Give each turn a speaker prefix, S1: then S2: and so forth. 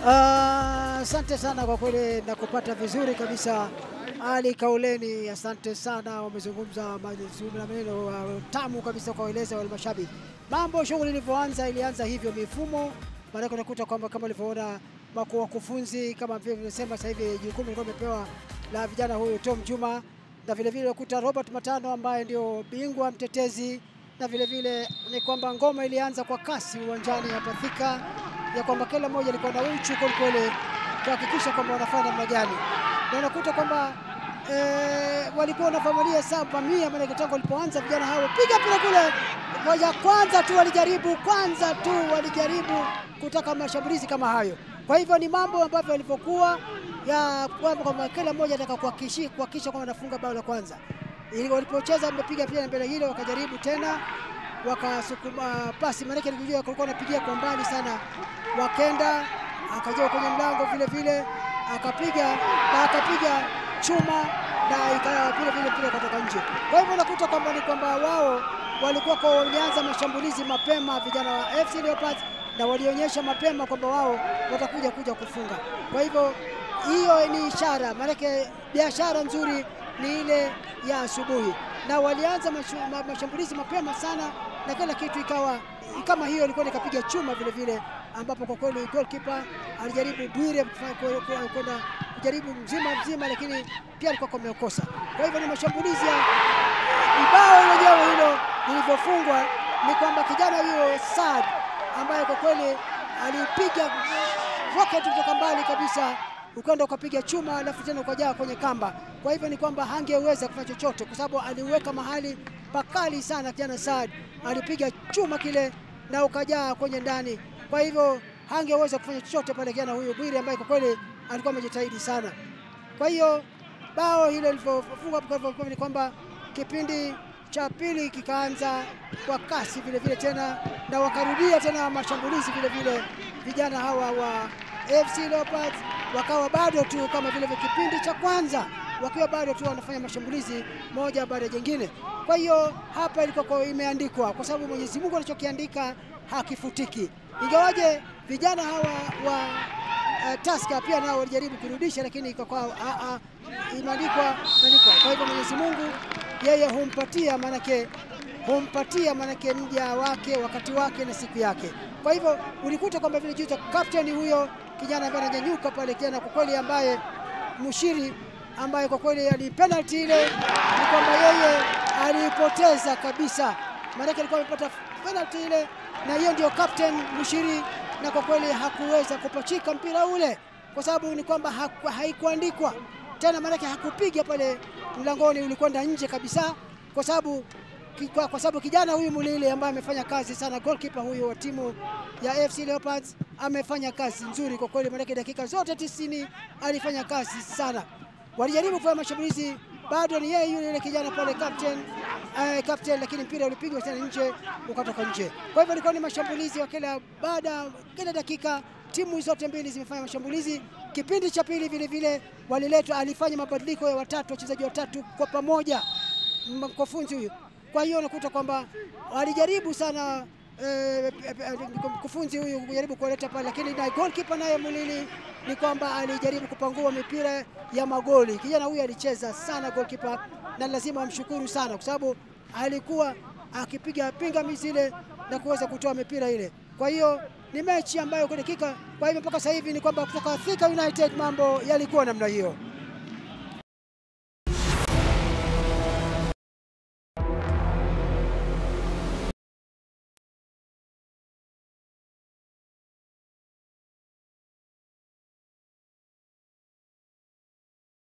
S1: Ah, Asante sana kwa kweli na kupata vizuri kabisa. Ali Kauleni, asante sana, wamezungumza mazuri na maneno uh, tamu kabisa kwa waeleza wale mashabiki. Mambo shughuli ilivyoanza ilianza hivyo mifumo, maanake unakuta kwamba kama ulivyoona mako wakufunzi kama vile nimesema, sasa hivi jukumu lilikuwa limepewa la vijana huyu Tom Juma, na vile vile unakuta Robert Matano ambaye ndio bingwa mtetezi, na vile vile ni kwamba ngoma ilianza kwa kasi uwanjani hapa Thika ya kwamba kila mmoja alikuwa na uchu kwelikweli kuhakikisha kwamba wanafanya namna gani, na unakuta kwamba eh, walikuwa wanafamalia saba mia, maanake tangu walipoanza vijana hao piga mpira kule moja, kwanza tu walijaribu, kwanza tu walijaribu kutaka mashambulizi kama hayo. Kwa hivyo ni mambo ambavyo walivyokuwa ya kwamba kwamba kila mmoja anataka kuhakikisha kuhakikisha kwamba anafunga bao la kwanza, ili walipocheza wamepiga pia mbele hilo, wakajaribu tena wakasukuma pasi, maanake nilijua kulikuwa anapigia kwa mbali sana, wakenda akaja kwenye mlango vile vile akapiga na akapiga chuma na ikawa vile vile mpira ukatoka nje. Kwa hivyo unakuta kwamba ni kwamba wao walikuwa kwa walianza mashambulizi mapema vijana wa FC Leopards na walionyesha mapema kwamba wao watakuja kuja kufunga. Kwa hivyo hiyo ni ishara, maanake biashara nzuri ni ile ya asubuhi, na walianza mashu, ma, mashambulizi mapema sana na kila kitu ikawa kama hiyo ilikuwa ikapiga chuma vile vile, ambapo kwa kweli goalkeeper alijaribu Bwire kwenda kujaribu mzima mzima, lakini pia alikuwa amekosa. Kwa hivyo ni mashambulizi ya bao lenyewe hilo lilivyofungwa, ni kwamba kijana huyo Saad ambaye kwa kweli alipiga rocket kutoka mbali kabisa ukaenda ukapiga chuma alafu tena ukajaa kwenye kamba. Kwa hivyo ni kwamba hangeweza kufanya chochote, kwa sababu aliweka mahali pakali sana. Kijana Saad alipiga chuma kile na ukajaa kwenye ndani, kwa hivyo hangeweza kufanya chochote pale kijana huyu Bwire ambaye kwa kweli alikuwa amejitahidi sana. Kwa hiyo bao hilo lilivyofungwa ni kwamba kipindi cha pili kikaanza kwa kasi vile vile tena na wakarudia tena mashambulizi vile vile vijana hawa wa FC Leopards wakawa bado tu kama vile vile kipindi cha kwanza wakiwa bado tu wanafanya mashambulizi moja baada ya jingine. Kwa hiyo hapa ilikuwa kwa imeandikwa, kwa sababu Mwenyezi Mungu alichokiandika hakifutiki, ingawaje vijana hawa wa uh, Tusker pia nao walijaribu kurudisha, lakini ikakuwa imeandikwa imeandikwa. Kwa hivyo Mwenyezi Mungu yeye humpatia manake humpatia manake mja wake wakati wake na siku yake. Kwa hivyo ulikuta kwamba vile juzi kapteni huyo kijana ambaye ananyanyuka pale, kijana kwa kweli ambaye Mushiri ambaye kwa kweli ali penalty ile ni kwamba yeye alipoteza kabisa, maanake alikuwa amepata penalty ile, na hiyo ndio captain Mushiri, na kwa kweli hakuweza kupachika mpira ule kwa sababu ni kwamba haikuandikwa tena, maanake hakupiga pale mlangoni, ulikwenda nje kabisa, kwa sababu kwa, kwa sababu kijana huyu Mulile ambaye amefanya kazi sana, goalkeeper huyu wa timu ya FC Leopards amefanya kazi nzuri kwa kweli, maanake dakika zote tisini alifanya kazi sana. Walijaribu kufanya mashambulizi, bado ni yeye yule yule kijana pale captain, uh, captain, lakini mpira ulipigwa tena nje ukatoka nje. Kwa hivyo ilikuwa ni mashambulizi wa kila baada kila dakika, timu zote mbili zimefanya mashambulizi. Kipindi cha pili vile vile waliletwa, alifanya mabadiliko ya watatu, wachezaji watatu kwa pamoja, mkufunzi huyu kwa hiyo unakuta kwamba alijaribu sana mkufunzi eh, huyu kujaribu kuwaleta pale, lakini na goalkeeper naye Mulili ni kwamba alijaribu kupangua mipira ya magoli. Kijana huyu alicheza sana goalkeeper, na lazima wamshukuru sana kwa sababu alikuwa akipiga pingamizi ile na kuweza kutoa mipira ile. Kwa hiyo ni mechi ambayo kwa dakika, kwa hivyo mpaka sasa hivi ni kwamba kutoka Thika United mambo yalikuwa namna hiyo.